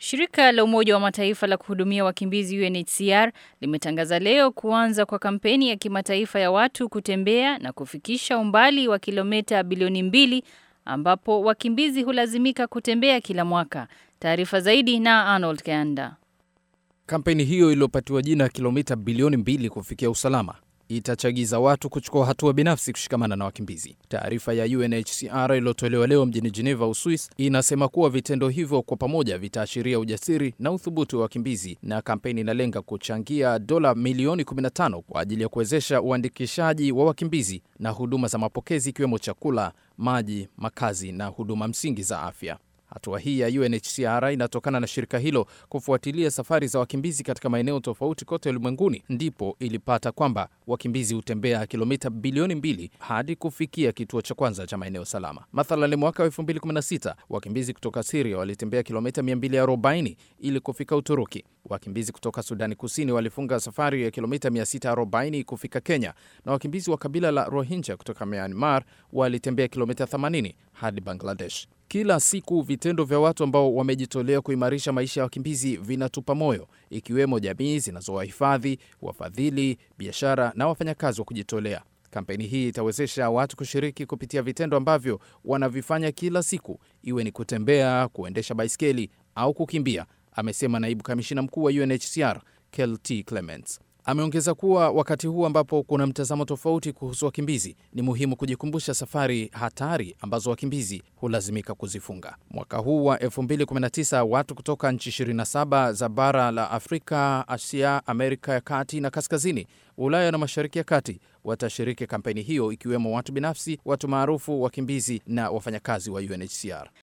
Shirika la Umoja wa Mataifa la kuhudumia wakimbizi UNHCR limetangaza leo kuanza kwa kampeni ya kimataifa ya watu kutembea na kufikisha umbali wa kilomita bilioni mbili ambapo wakimbizi hulazimika kutembea kila mwaka. Taarifa zaidi na Arnold Kanda. Kampeni hiyo iliyopatiwa jina kilomita bilioni mbili kufikia usalama itachagiza watu kuchukua hatua binafsi kushikamana na wakimbizi. Taarifa ya UNHCR iliyotolewa leo mjini Geneva, Uswis, inasema kuwa vitendo hivyo kwa pamoja vitaashiria ujasiri na uthubutu wa wakimbizi, na kampeni inalenga kuchangia dola milioni 15 kwa ajili ya kuwezesha uandikishaji wa wakimbizi na huduma za mapokezi, ikiwemo chakula, maji, makazi na huduma msingi za afya. Hatua hii ya UNHCR inatokana na shirika hilo kufuatilia safari za wakimbizi katika maeneo tofauti kote ulimwenguni, ndipo ilipata kwamba wakimbizi hutembea kilomita bilioni mbili hadi kufikia kituo cha kwanza cha maeneo salama. Mathalan, mwaka wa 2016 wakimbizi kutoka Siria walitembea kilomita 240 ili kufika Uturuki. Wakimbizi kutoka Sudani Kusini walifunga safari ya kilomita 640 kufika Kenya, na wakimbizi wa kabila la Rohingya kutoka Myanmar walitembea kilomita 80 hadi Bangladesh. Kila siku vitendo vya watu ambao wamejitolea kuimarisha maisha ya wakimbizi vinatupa moyo, ikiwemo jamii zinazowahifadhi, wafadhili, biashara na wafanyakazi wa kujitolea. Kampeni hii itawezesha watu kushiriki kupitia vitendo ambavyo wanavifanya kila siku, iwe ni kutembea, kuendesha baiskeli au kukimbia, amesema naibu kamishina mkuu wa UNHCR Kelty Clements. Ameongeza kuwa wakati huu ambapo kuna mtazamo tofauti kuhusu wakimbizi, ni muhimu kujikumbusha safari hatari ambazo wakimbizi hulazimika kuzifunga. Mwaka huu wa 2019 watu kutoka nchi 27 za bara la Afrika, Asia, Amerika ya kati na kaskazini, Ulaya na mashariki ya kati watashiriki kampeni hiyo, ikiwemo watu binafsi, watu maarufu, wakimbizi na wafanyakazi wa UNHCR.